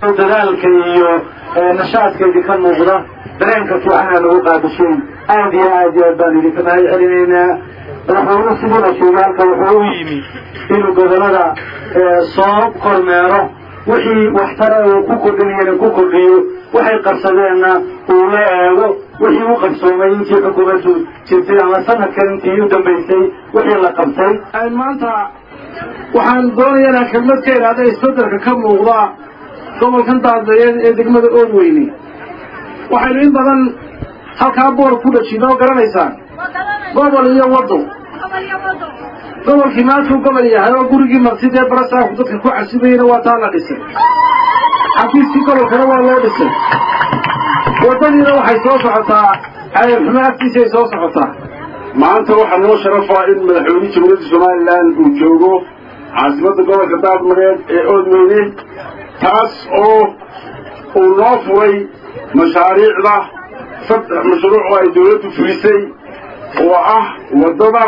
dadaalka iyo nashaadkeedii ka muuqda dareenka fiicana lagu qaabishay aad iyo aad iyo aad baan idinka mahad celinaynaa madaxweyne sidiina sheegay halka wuxuu u yimi inuu gobolada soo kormeero wixii waxtara uu ku kordhinayana ku kordhiyo waxay qabsadeenna uu la eego wixii u qabsoomay intii xukuumaddu jirtay ama sanadkan intii u dambaysay wixii la qabtay maanta waxaan doonayaa inaan kelmad ka idhaahda isbeddelka ka muuqda gobolkan daadayeed ee degmada oodweyne waxaynu in badan halkaa boor ku dhajino oo garanaysaan gobol iyo waddo gobolkii maantuu gobol yahay oo gurigii martid ee barasaafku dadka ku casibayena waa taa la dhisay xafiiskii gobolkana waa loo dhisay waddadiina waxay soo socotaa xayrxumo agtiisay soo socotaa maanta waxaa noo sharafaa in madaxweyne jamhuuriyadda somalilan uu joogo caasimadda gobolka daadmareed ee oodweyne taas oo uu noo furay mashaariicda saddex mashruuc oo ay dawladdu fulisay oo ah waddada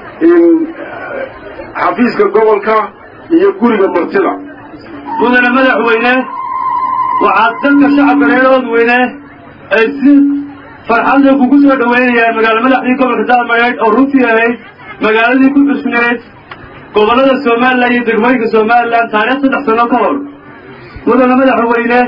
xafiiska gobolka iyo guriga martida mudane madaxweyne waxaad dadka shacabka reer oodweyne ay si farxadda kugu soo dhoweynayaan magaalo madaxdii gobolka daadmareed oo runtii ahayd magaaladii ku cusneed gobollada somalilan iyo degmooyinka somalilan taariikh saddex sano ka hor mudane madaxweyne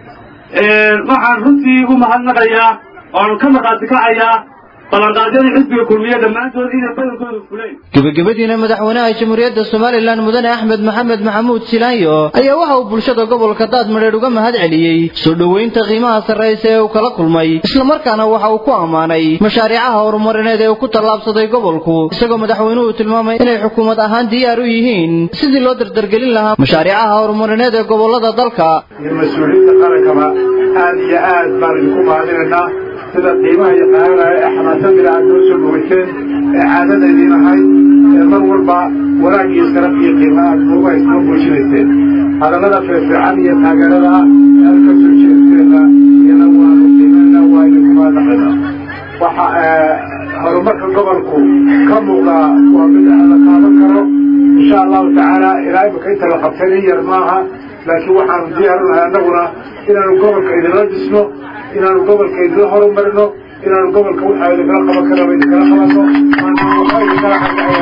waxaan runtii u mahadnaqayaa oan ka maqaati kacayaa ballanqaadyadii xisbiga kulmiye dhammaantood inay badankooda fuleen gebagabadiina madaxweynaha jamhuuriyadda somalilan mudane axmed maxamed maxamuud silaanyo ayaa waxa uu bulshada gobolka daadmadheedh uga mahad celiyey soo dhoweynta qiimaha sarraysa ee uu kala kulmay islamarkaana waxa uu ku ammaanay mashaariicaha horumarineed ee uu ku tallaabsaday gobolku isagoo madaxweynuhu tilmaamay inay xukuumad ahaan diyaar u yihiin sidii loo dardargelin lahaa mashaariicaha horumarineed ee gobollada dalka iyo mas-uuliyiinta qarankaba aad iyo aad baan idinku mahadinaynaa sida qiimaha iyo qaananaha ee xamaasadila aad noo soo bogayseen ee caadada idiin ahayd ee mar walba wanaag iyo sharaf iyo qiima aad noogu haysnoo muujinayseen hadallada firfircan iyo taageerada ah ee halka soo jeedkeena iyana waanu qiimayna waa idinku mahadnaqayna waxa horumarka gobolku ka muuqdaa waa mid la taaban karo insha allahu tacaala ilaa imika inta la qabtay nin yar maaha laakiin waxaanu diyaarunahay annaguna inaanu gobolka idinla dhisno inaanu gobolka idinla horumarino inaanu gobolka waxaa idinkala qaban karaba idinkala qabanno waxa idinkala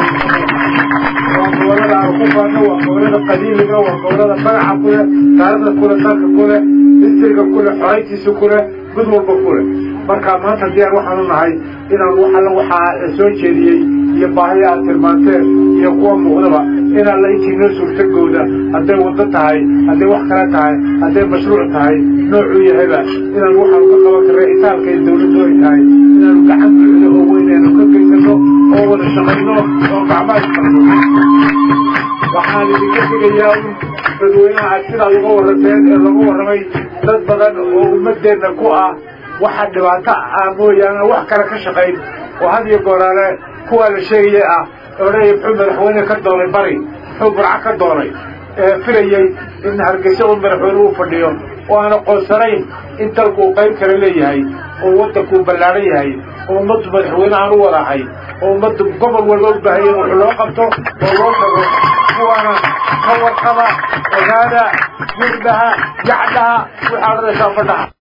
waa gobolada aanu ku faano waa gobolada qadiimiga waa gobolada magaca ku leh taarikhda kule dalka ku leh histriga ku leh xorayntiisa ku leh mid walba ku leh marka maanta diyaar waxaanu nahay inaanu wax alla waxaa la soo jeediyey iyo baahiya aad tilmaanteen iyo kuwa muuqdaba inaan la intii noo suurtagooda hadday waddo tahay hadday wax kale tahay hadday mashruuc tahay noocuu yahayba inaanu waxaanu ka qaban karna itaalka iyo dawladdu ay tahay inaanu gacan buuxda oo weyn aanu ka geysano oo wada shaqayno oo gacmaha isqarno waxaan idinka tegayaa un dadweynaha aad sidaad uga warranteen ee lagu warramay dad badan oo ummaddeenna ku ah waxa dhibaato ah mooyaane wax kale ka shaqayn oo had iyo gooraale kuwaa la sheegaya ah odhanaya muxuu madaxweyne ka doonay bari muxuu burco ka doonay ee filayey in hargeysa uu madaxweyne uu fadhiyo oo aan aqoonsanayn in dalku uu qayb kale leeyahay oo waddanku uu ballaaran yahay oo ummaddu madaxweyne aan u wadahay oo ummaddu gobol walba u baahaya in wax loo qabto oo loo tago kuwaana ka warqaba ogaada wirdaha yacdaha waxaa odhanaysaa fadhaha